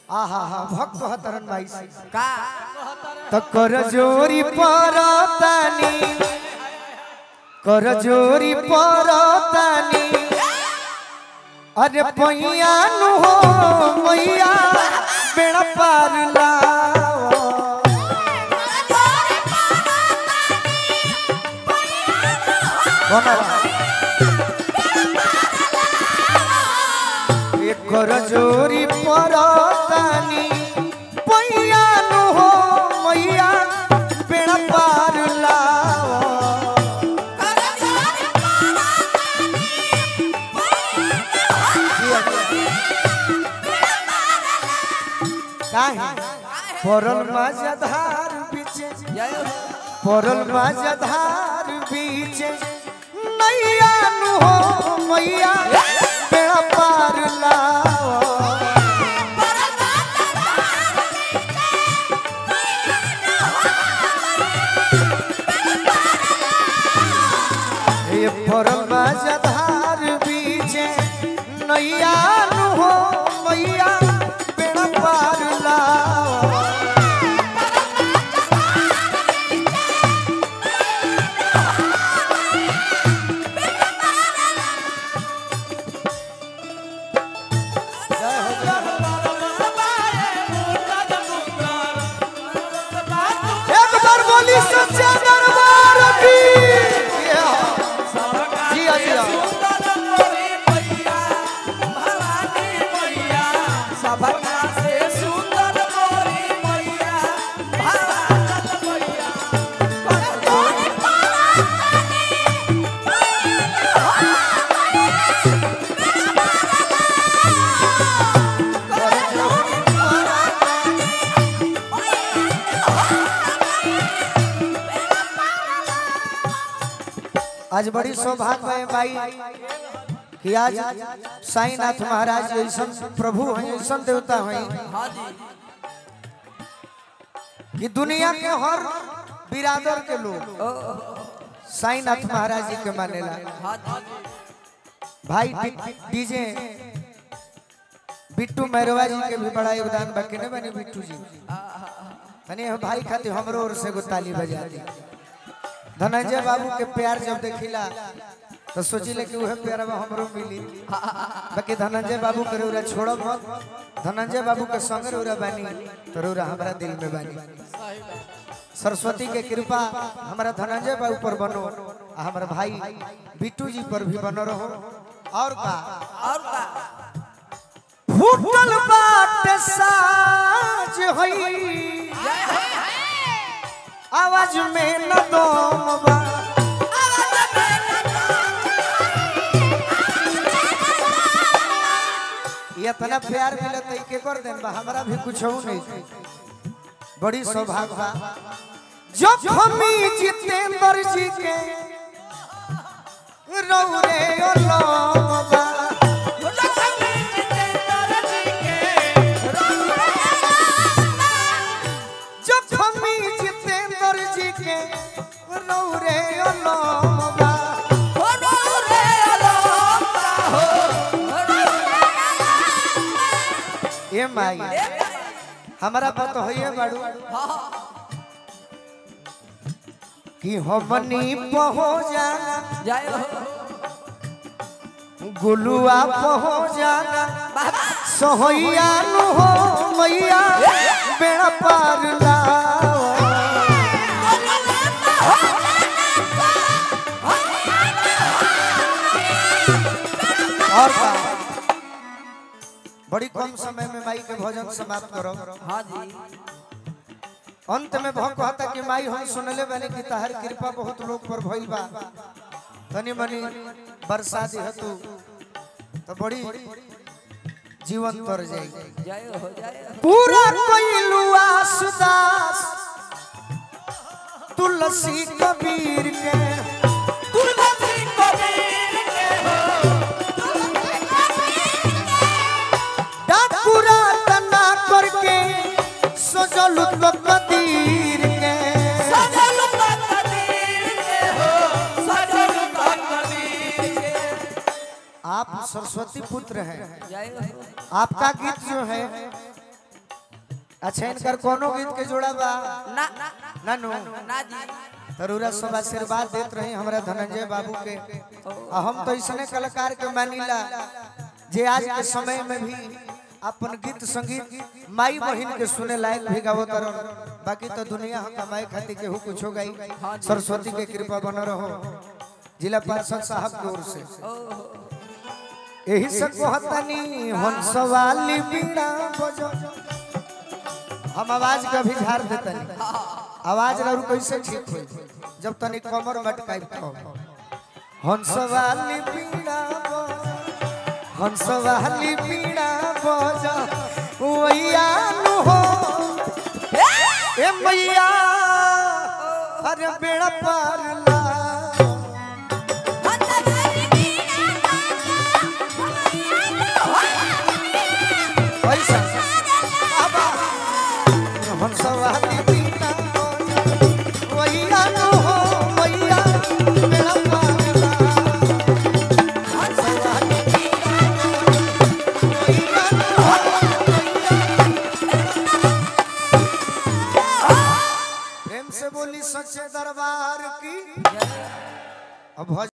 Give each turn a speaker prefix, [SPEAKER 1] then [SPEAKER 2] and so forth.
[SPEAKER 1] आहा हा भक्त हतरन भाई से
[SPEAKER 2] का
[SPEAKER 1] तो कर जोरी परतानी कर जोरी परतानी अरे पैया नु हो मैया बेड़ा पार लाओ कर जोरी परतानी पैया नु हो मैया बेड़ा पार लाओ काहे परल माझधार बीचे
[SPEAKER 2] जय हो
[SPEAKER 1] परल माझधार बीचे नैया नु हो मैया बेड़ा पार लाओ ये परल माझधार बीचे नैया नु हो मैया बेड़ा पार लाओ एक बार बोली सच्चा दरबार की जिया जिया आज बड़ी सौभाग्य है भाई कि आज साईनाथ महाराज ऐसा प्रभु हैं ऐसा देवता हैं कि दुनिया के हर बिरादर के लोग साईनाथ महाराज जी के मानेला भाई डीजे बिट्टू मैरवा जी के भी बड़ा योगदान बाकी नहीं बने बिट्टू जी तनी भाई खातिर हमरो ओर से एगो ताली बजा दी धनंजय बाबू के प्यार जब देखिला तो सोचिले कि उहे प्यारवा हमरो मिली बाकी धनंजय बाबू के रौरा छोड़ब मत धनंजय बाबू के संग रौरा बानी तो रौरा हमारा दिल में बानी सरस्वती के कृपा हमारा धनंजय बाबू पर बनो आ हमारा भाई बिट्टू जी पर भी बनो रहो और का
[SPEAKER 2] और का
[SPEAKER 1] फूटल बाट साज होई आवाज में न दम बा ये इतना प्यार मिले तो के कर देन बा हमरा भी कुछ हो नहीं बड़ी सौभाग्य बा जब हमी जितेंद्र जी के रौरे ओलम बा जब हमी जितेंद्र जी के रौरे ओलम बा ए माई हमारा बात होइए बाड़ू कि हमनी पहो जाना
[SPEAKER 2] जय हो
[SPEAKER 1] गुलुआ पहो जाना सोहैया नु हो मैया बेड़ा पार लाओ और का बड़ी कम समय में माई के भोजन समाप्त करो
[SPEAKER 2] हाँ जी
[SPEAKER 1] अंत में भक्त कहता कि माई हम सुनले बने कि तहर कृपा बहुत लोग पर भइल बा तनी मनी बरसात हेतु तो बड़ी जीवन तर जाएगी
[SPEAKER 2] जय हो जय हो
[SPEAKER 1] पूरा कोइलू आसुदास तुलसी कबीर के डाकुरा तना करके सजल तो कदीर के आप सरस्वती पुत्र हैं
[SPEAKER 2] जय हो
[SPEAKER 1] आपका गीत जो है अच्छा इनकर कोनो गीत के जोड़ा बा
[SPEAKER 2] ना ना
[SPEAKER 1] नानू
[SPEAKER 2] ना जी
[SPEAKER 1] तरुरा सब आशीर्वाद देत रहे हमरा धनंजय बाबू के आ हम तो इसने कलाकार के मानिला जे आज के समय में भी अपन गीत संगीत माई बहन के सुने लायक भी गावत रहन बाकी तो दुनिया हम कमाए खातिर केहू कुछ हो गई सरस्वती के कृपा बन रहो जिला पार्षद साहब की ओर से यही से कहतनी हंसवाली बीड़ा बजो हम आवाज का भी झाड़ देतनी आवाज रहा कैसे ठीक हो जब तनी कमर मटकाई तो हंसवाली बीड़ा बजा हंसवाली बीड़ा बजा मैया नु हो ए मैया अरे बेड़ा पार ला पैसा आबा हंसवाली बीड़ा बजा मैया नु हो मैया बेड़ा पार ला हंसवाली प्रेम से बोली सच्चे दरबार की अब भज-